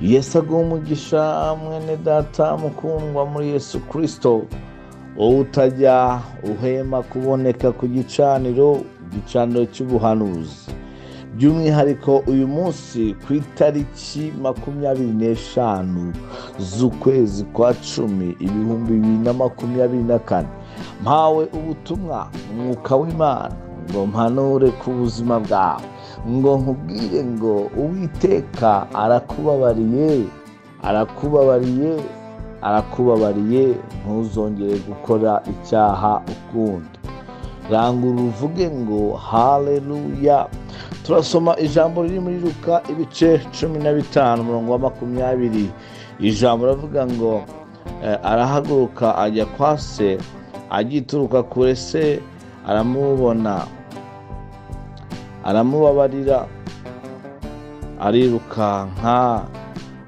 yesu aguha umugisha mwene data mukundwa muri yesu kirisito wowe utajya uhema kuboneka ku gicaniro igicaniro cy'ubuhanuzi by'umwihariko uyu munsi ku itariki makumyabiri n'eshanu z'ukwezi kwa cumi ibihumbi bibiri na makumyabiri na kane mpawe ubutumwa umwuka w'imana ngo mpanure ku buzima bwawe ngo nkubwire ngo uwiteka arakubabariye arakubabariye arakubabariye ntuzongere gukora icyaha ukundi rangura uvuge ngo haleluya turasoma ijambo riri muri ruka ibice cumi na bitanu umurongo wa makumyabiri ijambo ravuga ngo arahaguruka ajya kwa se agituruka kure se aramubona aramubabarira arirukanka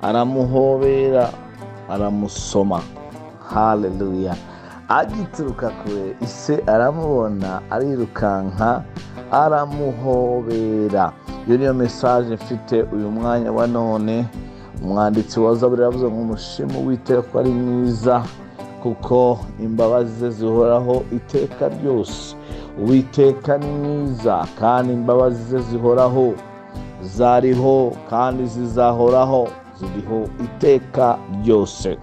aramuhobera aramusoma haleluya agituruka kure ise aramubona arirukanka aramuhobera iyo niyo mesaje mfite uyu mwanya wa none umwanditsi wa zaburi yavuze ngo umushimu witeka ko ari mwiza kuko imbabazi ze zihoraho iteka ryose uwiteka ni mwiza kandi imbabazi ze zihoraho zariho kandi zizahoraho ziriho iteka ryose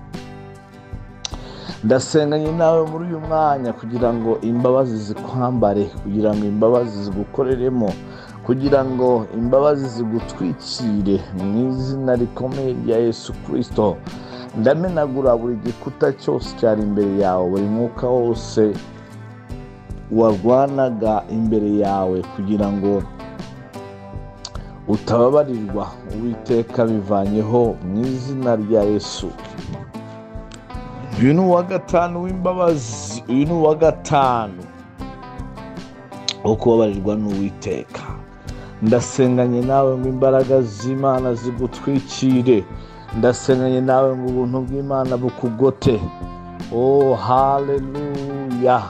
ndasenganye nawe muri uyu mwanya kugira ngo imbabazi zikwambare kugira ngo imbabazi zigukoreremo kugira ngo imbabazi zigutwikire mu izina rikomeye rya yesu kirisito ndamenagura buri gikuta cyose cyari imbere yawe buri mwuka wose warwanaga imbere yawe kugira ngo utababarirwa uwiteka bivanyeho mu izina rya yesu uyu ni uwa gatanu w'imbabazi uyu ni uwa gatanu wo kubabarirwa n'uwiteka ndasenganye nawe ngo imbaraga z'imana zigutwikire ndasenganye nawe ngo ubuntu bw'imana bukugote oh haleluya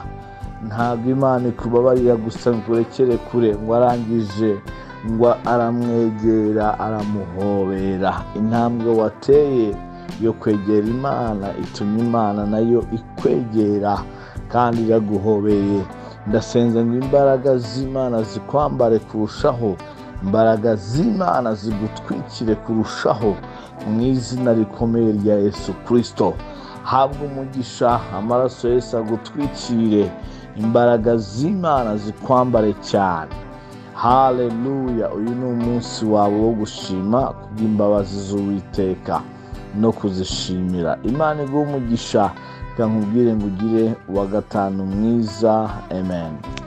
ntabwo imana ikubabarira gusa ngo urekere kure ngo arangije ngo aramwegera aramuhobera intambwe wateye yo kwegera imana itumye imana nayo ikwegera kandi iraguhobeye ndasenze ngo imbaraga z'imana zikwambare kurushaho imbaraga z'imana zigutwikire kurushaho mu izina rikomeye rya yesu kirisito habwa umugisha amaraso yose agutwikire imbaraga z'imana zikwambare cyane haleluya uyu ni umunsi wawe wo gushima kubw'imbabazi z'uwiteka no kuzishimira imana iguha umugisha reka nkubwire ngo ugire uwa gatanu mwiza amen